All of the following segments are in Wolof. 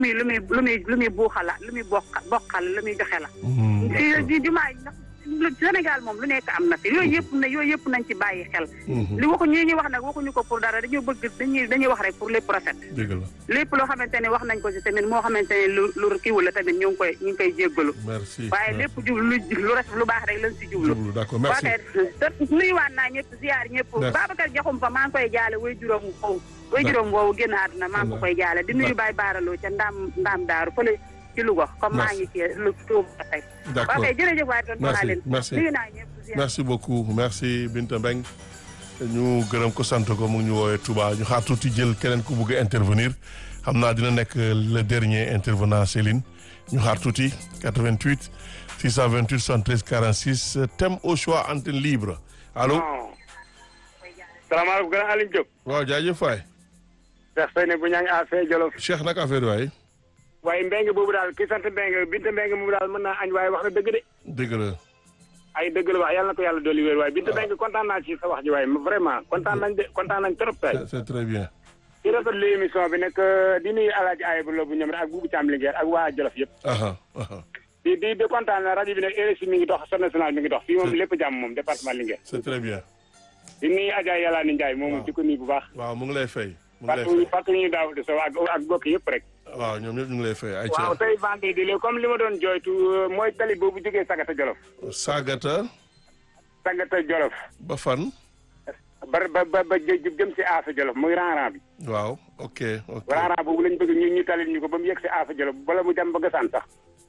muy lu muy lu muy lu muy buuxala lu muy bokk bokkal lu muy joxe la fii di jumaa yi ndax Sénégal moom lu nekk am na fi yooyu yëpp na yooyu yëpp nañ ci bàyyi xel li waxu ñi ñuy wax nag waxuñu ko pour dara dañoo bëgg dañuy dañuy wax rek pour lépp rafet dëgg la lépp loo xamante ne wax nañ ko ci tamit moo xamante ne lu lu kiiwul la tamit ñu ngi koy ñu ngi koy jéggalu merci waaye lépp jublu lu lu rafet lu baax rek lañ si jublu jublu d'accord merci waaye nuyuwaat naa ñëpp ziar ñëpp Babacar Diakhoum fa maa ngi koy jaale way juróom woowu way juróom woowu génn àdduna maa ngi ko koy jaale di nuyu Baye Baaraloo ca ndaam ndaam daaru fële ci Louga comme maa ngi ci lu Touba tey d'accord ok jërëjëf waay doon naa leen merci nuyu naa ñëpp ziar merci beaucoup merci Binta Mbeng ñu gërëm ko sant ko mu ngi ñu woowee Touba ñu xaar tuuti jël keneen ku bëgg a intervenir xam naa dina nekk le dernier intervenant Céline ñu xaar tuuti 88 628 73 46 thème au choix antenne libre allo. salaamaaleykum grand Alioune Diop. waaw jaajëf waay. Cheikh Seyne bu ñaa ngi affaire Jolof. Cheikh nag affaire waay. waaye Mbengue boobu daal ki sant Mbengue Binta Mbengue moom daal mën naa añ waaye wax na dëgg de. dëgg la. ay dëgg la wax yàlla na ko yàlla dolli wér waaye Binta Mbengue kontaan naa ci sa wax ji waaye vraiment kontaan nañ de kontaan nañ trop tey. c'est très bien. ci rafetlu émission bi nag di nuyu Alaaji Ayib Lo bu ñoom rek ak Boubou Thiam Linguère ak waa Jolof yëpp. di di di kontaan na rajo bi nag RSI mi ngi dox son national mi ngi dox fii moom lépp jàmm moom département Linguère. c'est très bien. di nuyu Adja Yàlla ni Ndiaye moom di ko nuyu bu baax. waaw mu ngi lay fay. mu ngi lay fàttali fay fàttali ñu daaw di sow ak ak bokk yëpp rek. waaw ñoom ñëpp ñu ngi lay fay. ay waaw tey vendredi la comme li ma doon jooytu mooy tali boobu jógee Sagata Jolof. Sagata. Sagata Jolof. ba fan. ba ba ba ba jëm si Afa Jolof muy rang-rang bi. waaw ok ok. rang-rang boobu lañ bëgg ñu ñu talil ñu ko ba mu yegg si Afa Jolof bala mu dem ba Gassane sax.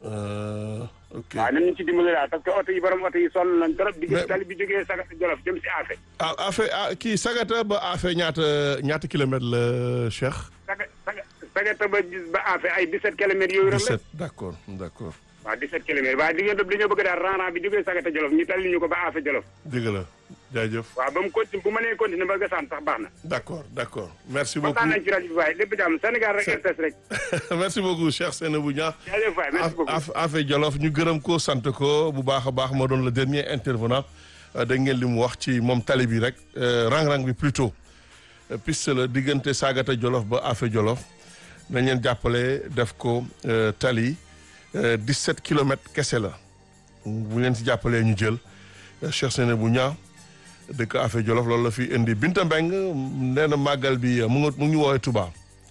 ok waaw nañ ñu ci dimbali daal parce que oto yi borom oto yi sonn nañ trop. di Mais- tali bi jógee Sagata Jolof jëm si Afa. ah affaire ah kii Sagata ba affaire ñaata ñaata kilomètres la Cheikh. Saga Saga Sagata ba ba Afa ay 17 kilomètres yooyu rek la. 17 d'accord d'accord. waaw 17 kilomètres waaye diggante bi dañoo bëgg daal rang-rang bi jógee Sagata Jolof ñu talil ñu ko ba Afa Jolof. dëgg la jaajëf. waaw ba mu continue bu mënee continuer ba Gassane sax baax na. d'accord d'accord merci beaucoup kontaan nañ ci rajo bi waaye lépp jàmm Sénégal rek RTS rek. merci beaucoup Cheikh Seynabou Niang. jaajëf waay merci beaucoup. af affaire Jolof ñu gërëm ko sant ko bu baax a baax moo doon le dernier intervenant da ngeen li mu wax ci moom tali bi rek rang-rang bi plutôt Euh, piste la diggante Sagata Jolof ba affaire Jolof nañ leen jàppale def ko euh, tali euh, 17 kilomètres kese la bu leen si jàppalee ñu jël euh, Cheikh Seynabou Niang dëkk affaire Jolof loolu la fi indi Binta Mbeng nee na màggal bi euh, mu ngi mu ngi ñu woowee Touba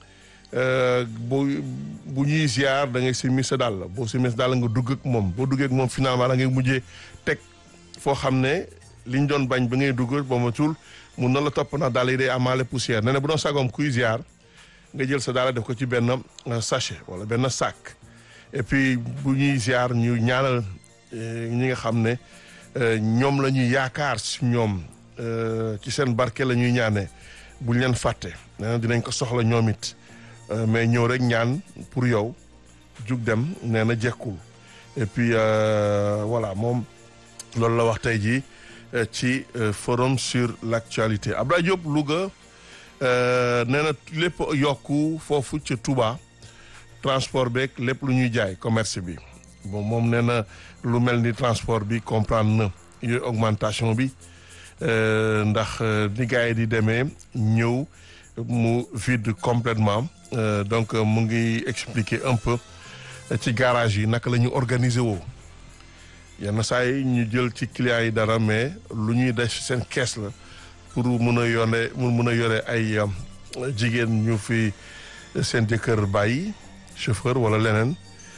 Euh, bu bu ñuy ziar da ngay simi sa dàll boo simi sa dàll nga dugg ak moom boo duggee ak moom finalement da ngay mujjee teg foo xam ne liñ doon bañ ba ngay dugg ba ma tuul mun na la topp ndax dàll yi day amaale poussière nee na bu doon sagoom kuy ziar nga jël sa dàll def ko ci benn euh, sachet wala benn sac et puis bu ñuy ziar ñu ñaanal euh, ñi nga xam ne euh, ñoom la ñuy yaakaar si ñoom euh, ci seen barke la ñuy ñaanee buñ leen fàtte nee na dinañ ko soxla ñoom it Euh, mais ñëw rek ñaan pour yow jug dem nee na jekkul et puis euh, voilà moom loolu la wax tey jii euh, ci euh, forum sur l'actualité Abdoulaye Diop Louga euh, nee na lépp yokku foofu ca Touba transport beeg lépp lu ñuy jaay commerce bi bon moom nee na lu mel ni transport bi comprendre na yooyu augmentation bi euh, ndax euh, ni gars yi di demee ñëw mu vide complètement Euh, donc euh, mu ngi expliquer un peu euh, ci garage yi naka la ñu organiser woo yenn saa yi ñu jël ci clients yi dara mais lu ñuy def seen kees la pour mun a yone mun mun a yore ay euh, jigéen ñu fi seen jëkkër bàyyi chauffeur wala leneen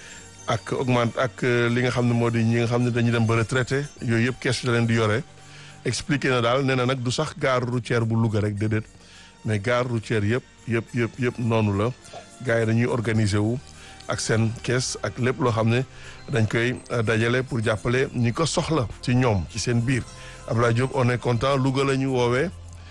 ak augmente ak euh, li nga xam ne moo di ñi nga xam ne dañuy dem ba retraité yooyu yëpp kees la leen di yore expliquer na daal nee na nag du sax gare routière bu Louga rek déedéet mais gare routière yëpp yëpp yëpp yëpp noonu la gars yi dañuy organiser wu ak seen kees ak lépp loo xam ne dañ koy euh, dajale pour jàppale ñi ko soxla ci ñoom ci seen biir Abdoulaye Diop on est content Louga la ñu woowee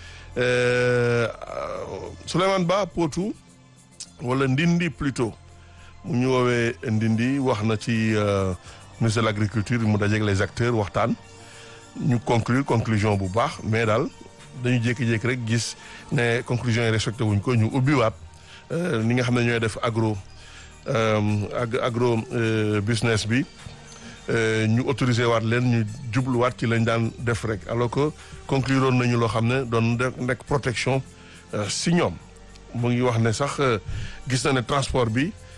euh, Souleymane Ba Potou wala Ndindi plutôt mu ñu woowee Ndindi wax na ci euh, ministre de l'agriculture mu dajeeg les acteurs waxtaan ñu conclure conclusion bu baax mais daal dañu jékki-jékki rek gis ne conclusion yi respecté wuñ ko ñu ubbiwaat euh, ni nga xam ne ñooy def agro euh, ag agro euh, business bi euh, ñu autorisé waat leen ñu jubluwaat ci lañ daan def rek alors que conclure woon nañu loo xam ne doon def nekk protection euh, si ñoom mu ngi wax ne sax euh, gis na ne transport bi